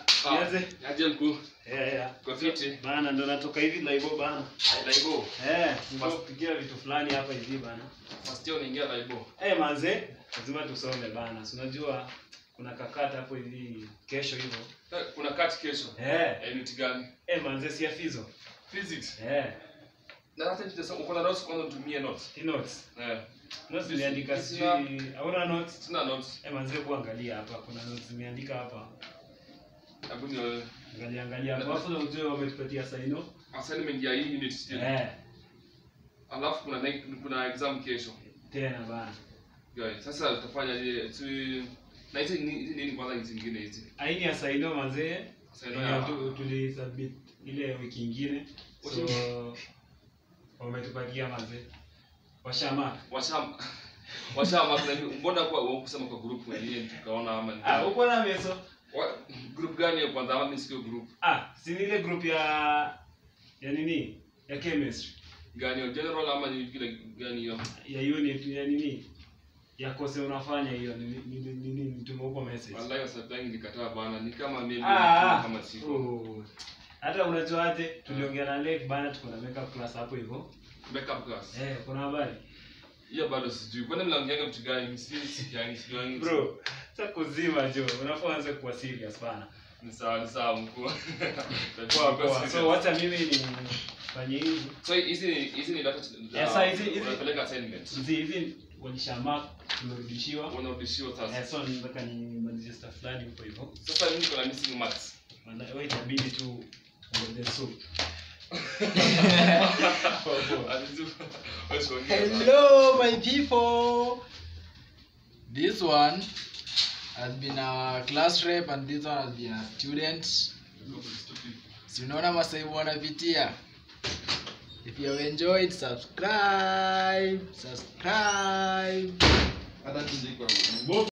Ah, Nianze? aje mkuu. Yeah, yeah. Kwa fiti. Bana ndo natoka hivi laibo bana. Laibo. Eh, nikupigia vitu fulani hapa hivi bana. First year unaingia laibo. Eh, manze, lazima tusome bana. Si unajua kuna kakata hapo hivi kesho hivyo. Eh, Kuna kati kesho. Eh, Eh, unit gani? eh manze si afizo. Physics. Eh, Na hata nitasema uko na notes kwanza nitumie notes. hii notes. Eh. Notes zimeandika Sina- sijui hauna notes. Sina notes. Eh, manze kuangalia hapa kuna notes zimeandika hapa. Hebu ni Angalia angalia hapo. Alafu ujue wametupatia saino. assignment ya hii unit still. Eh, Alafu kuna night- kuna exam kesho. tena bana. Guys, sasa utafanya je? Tu na hizi ni hizi nini kwanza hizi zingine hizi? Aini ya saino manze. Saino Yenye ya- tu- tulisubmit ile wiki ingine. So wametupatia manze. Washama. Washam Washam kuna mbona kwa wewe kusema kwa group wenyewe tukaona ama ni Ah, uko na meso? Wa- group gani ya kwanza ama nisikio group Ah, si ni ile group ya ya nini? Ya chemistry. gani ya general ama ni vile gani hiyo? Ya unit ya nini? Ya kose unafanya hiyo ni ni ni ni- ni nitume huko message. Wallahi wasatangi nikataa bana, ni kama mimi Ah, kama siko. oh. Hata unajuaje tuliongea na Lake bana tuko na makeup class hapo hivyo. Makeup class. Eh, kuna habari? Hiyo bado sijui. Kwani mnaongeaga vitu gani? Si si gani sijui. Bro, sasa kuzima jo, unafaa anze kuwa serious bana. Ni sawa ni sawa mkuu. Poa poa. So wacha mimi ni fanye hivi. So hizi ni hizi ni data Yeah, sasa hizi- hizi- unapeleka assignment. Hizi hizi walishamark tumerudishiwa. Unarudishiwa sasa. Eh, so nataka nimalizie stuff fulani huko hivyo. Sasa mimi niko na missing marks. Maana wewe itabidi tu ongeze soup. Alizu. Wewe siongea. Hello, my people. This one has been a class rep and this one has been a student. Si unaona masaibu wanapitia. If you have enjoyed, subscribe, subscribe. Hata tuziko.